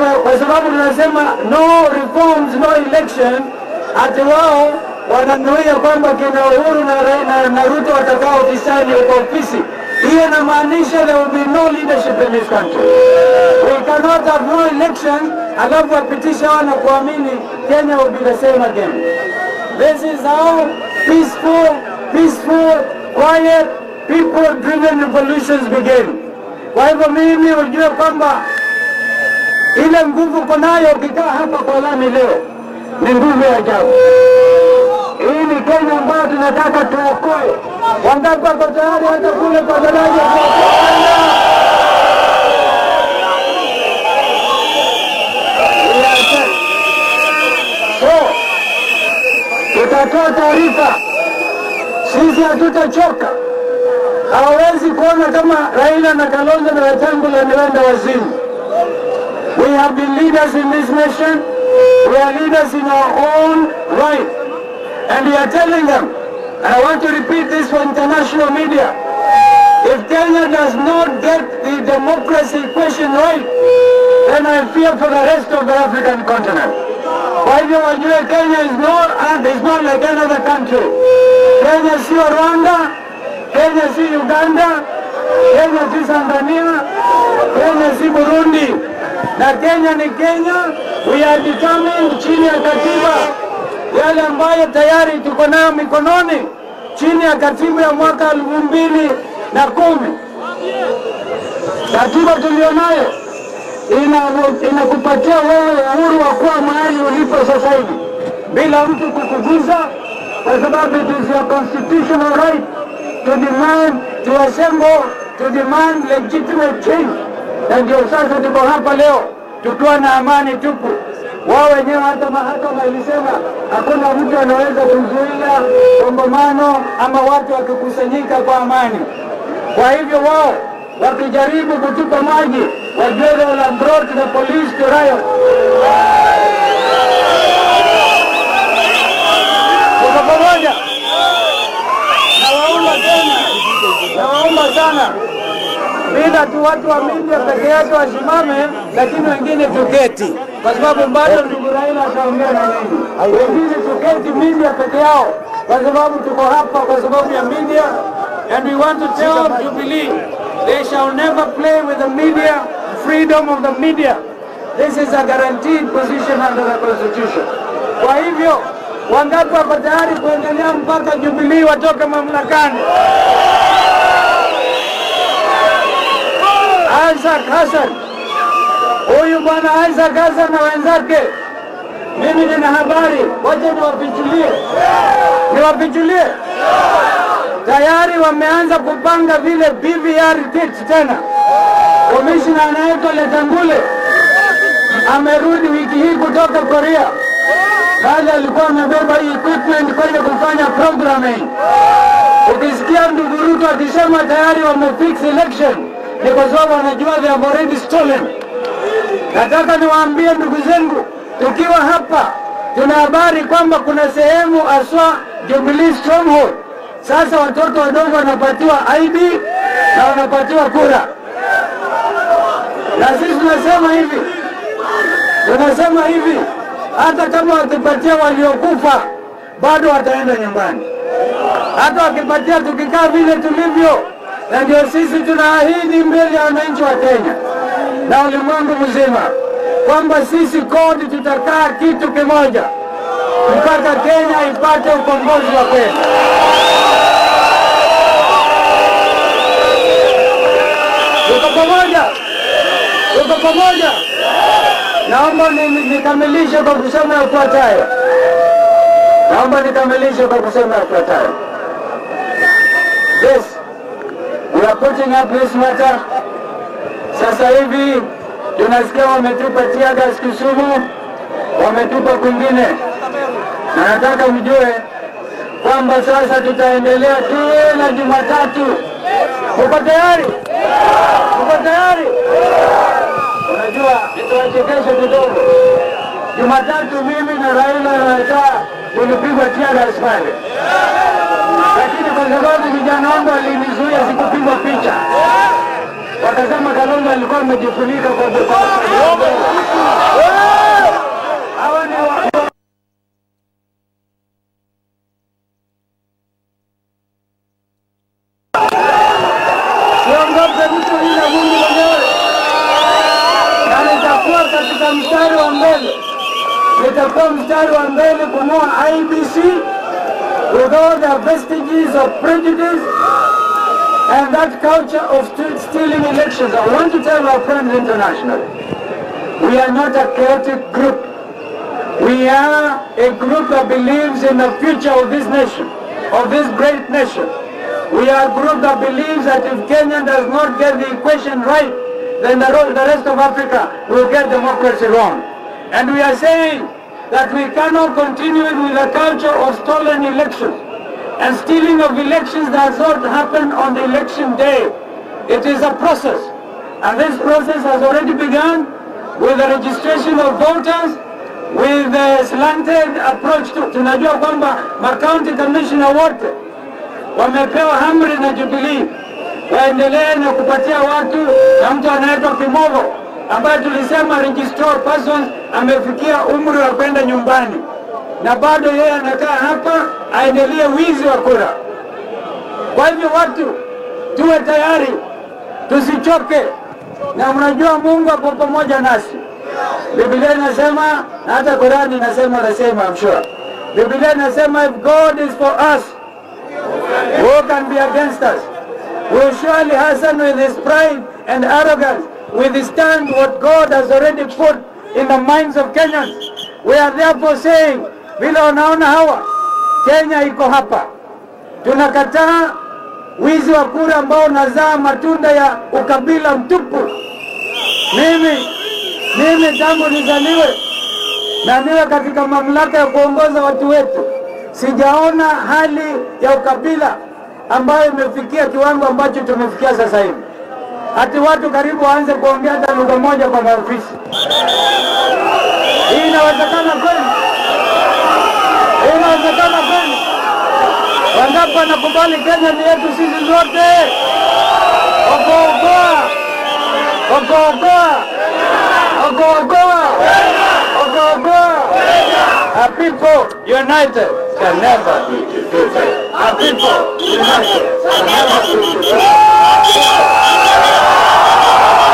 kwa sababu tunasema no reforms no election, ati wao wananuia kwamba kina Uhuru na, na, na Ruto watakao tisani kwa ofisi. Hiyo inamaanisha there will be no leadership in this country. We cannot have no election alafu wapitisha wana kuamini Kenya will be the same again. This is how peaceful, peaceful, quiet, people-driven revolutions begin. Kwa hivyo mimi ujue kwamba ile nguvu uko nayo ukikaa hapa kwa lami leo ni nguvu ya ajabu. Hii ni Kenya ambayo tunataka tuokoe. Wangapi wako tayari hata kule kwa daraja kuokoa Kenya? Yes. So, tutatoa taarifa, sisi hatutachoka. Hawawezi kuona kama Raila na Kalonzo na Wetangula ni wenda wazimu. We have been leaders in this nation. We are leaders in our own right. And we are telling them, and I want to repeat this for international media, if Kenya does not get the democracy question right, then I fear for the rest of the African continent. Kwa hivyo wajue Kenya is not, and is not like another country. Kenya sio Rwanda, Kenya si Uganda, Kenya si Tanzania, Kenya si Burundi, na Kenya ni Kenya. We are determined chini ya katiba yale ambayo tayari tuko nayo mikononi chini ya katiba ya mwaka elfu mbili na kumi. Katiba tulionayo ina- inakupatia wewe uhuru wa kuwa mahali ulipo sasa hivi bila mtu kukuguza, kwa sababu it is your constitutional right to demand, to assemble, to demand legitimate change. Na ndio sasa tuko hapa leo tukiwa na amani tupu. Wao wenyewe hata mahakama ilisema hakuna mtu anaweza kuzuia kongamano ama watu wakikusanyika kwa amani. Kwa hivyo wao wakijaribu kutupa maji, wajue they will have brought the police to riot. Tuko pamoja? Nawaomba tena, nawaomba sana, bila tu watu wa media peke yake wasimame, lakini wengine tuketi, kwa sababu bado ndugu Raila ataongea na nini. Wengine tuketi media peke yao, kwa sababu tuko hapa kwa sababu ya media, and we want to tell Jubilee they shall never play with the media, freedom of the media. This is a guaranteed position under the constitution. Kwa hivyo wangapi wako tayari kuendelea mpaka Jubilee watoke mamlakani? Isaac Hassan, huyu bwana Isaac Hassan na wenzake, mimi nina habari, wacha niwapichulie, niwapichulie. Tayari wameanza kupanga vile BVR kit tena. Komishina anaitwa Letangule amerudi wiki hii kutoka Korea, bali alikuwa amebeba hii equipment kwenda kufanya programming. Ukisikia ndugu Ruto akisema tayari wamefix election, ni kwa sababu wanajua they have already stolen. Nataka niwaambie ndugu zangu, tukiwa hapa tuna habari kwamba kuna sehemu aswa Jubilee Stronghold. Sasa watoto wadogo wanapatiwa ID na wanapatiwa kura, na sisi tunasema hivi, tunasema hivi, hata kama wakipatia waliokufa bado wataenda nyumbani hata wakipatia tukikaa vile tulivyo, na ndio sisi tunaahidi mbele ya wananchi wa Kenya na ulimwengu mzima kwamba sisi kodi tutakaa kitu kimoja mpaka Kenya ipate ukombozi wa kweli. Tuko pamoja, tuko pamoja. Naomba ni- ni- nikamilishe kwa kusema yafuatayo. Naomba nikamilishe kwa kusema yafuatayo. This, we are putting up this matter. Sasa hivi tunasikia wametupa tear gas Kisumu, wametupa kwingine, na nataka mjue kwamba sasa tutaendelea kila Jumatatu. Uko tayari? Uko tayari? Unajua, nitawachekesha kidogo. Jumatatu mimi na Raila na Weta tulipigwa tear gas pale, lakini kwa sababu vijana wangu walinizuia sikupigwa picha, wakasema Kalonzo alikuwa amejifunika kwa kwa- watakuwa mstari wa mbele kung'oa IBC with all the vestiges of prejudice and that culture of st- stealing elections. I want to tell our friends internationally, we are not a chaotic group. We are a group that believes in the future of this nation, of this great nation. We are a group that believes that if Kenya does not get the equation right, then the, ro- the rest of Africa will get democracy wrong. And we are saying that we cannot continue with a culture of stolen elections. And stealing of elections does not happen on the election day. It is a process. And this process has already begun with the registration of voters, with the slanted approach to, tunajua kwamba macounty commissioner wote wamepewa amri na Jubilee waendelee na kupatia watu na mtu anaitwa Kimogo ambaye tulisema registered persons amefikia umri wa kwenda nyumbani na bado yeye anakaa hapa aendelee wizi wa kura. Kwa hivyo watu tuwe tayari, tusichoke, na mnajua Mungu ako pamoja nasi. Biblia inasema na hata Qurani inasema nasema, I'm sure. Biblia inasema if God is for us who can be against us? Will surely hasten with his pride and arrogance withstand what God has already put in the minds of Kenyans. We are therefore saying, vile wanaona hawa, Kenya iko hapa. Tunakataa wizi wa kura ambao unazaa matunda ya ukabila mtupu. Mimi mimi tangu nizaliwe na niwe katika mamlaka ya kuongoza watu wetu, sijaona hali ya ukabila ambayo imefikia kiwango ambacho tumefikia sasa hivi, hati watu karibu waanze kuongea hata lugha moja kwa maofisi. Hii inawezekana kweli? Hii inawezekana kweli? Wangapi wanakubali Kenya ni yetu sisi zote? Okoa okoa okoa okoa A people united can never be defeated. A people united can never be defeated.